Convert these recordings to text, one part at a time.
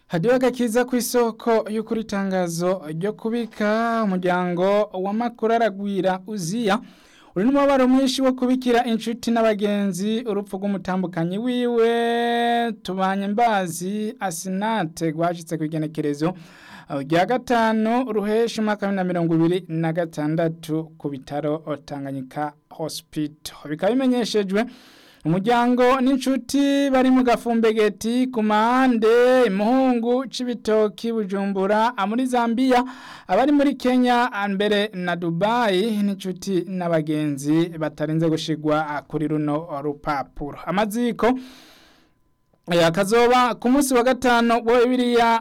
hadiyo agakiza ku isoko y'ukuri itangazo ryo kubika umuryango w'amakuru aragwira uziya uri n'umubabaro mwinshi wo kubikira inshuti n'abagenzi urupfu rw'umutambukanyi wiwe tubanye mbazi asinate rwashitse ku igenekerezo rya gatanu ruhesha umwaka wa bibiri na mirongo ibiri na gatandatu ku bitaro Tanganyika hospital bikaba bimenyeshejwe umuryango n'inshuti bari mu gafumbegeti ku mahande imuhungu c'ibitoki bujumbura muri zambia abari muri kenya mbere na dubayi n'inshuti n'abagenzi batarinze gushigwa kuri runo rupapuro amaziko akazoba ku munsi wa gatanu wa bibiriya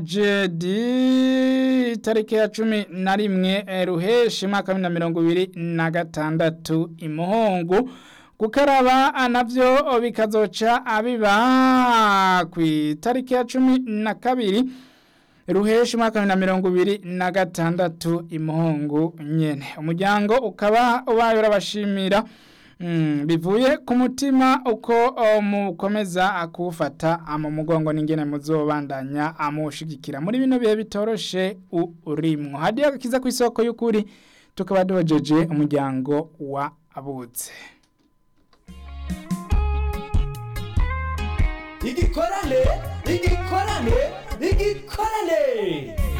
jedi itariki ya cumi na rimwe ruheshi mwaka wa bibiri na mirongo ibiri na gatandatu imuhungu gukaraba navyo bikazoca abiba ku itariki ya cumi na kabiri ruheshi umwaka wa na mirongo ibiri na gatandatu imuhungu nyene umuryango ukaba ubaye urabashimira bivuye ku mutima uko mukomeza kuwufata mu mugongo n'ingene muzobandanya amushigikira muri bino bihe bitoroshe urimwo hadiyo agakiza ku isoko y'ukuri tukaba dojeje umuryango wa abutse igikorane igikorane igikorane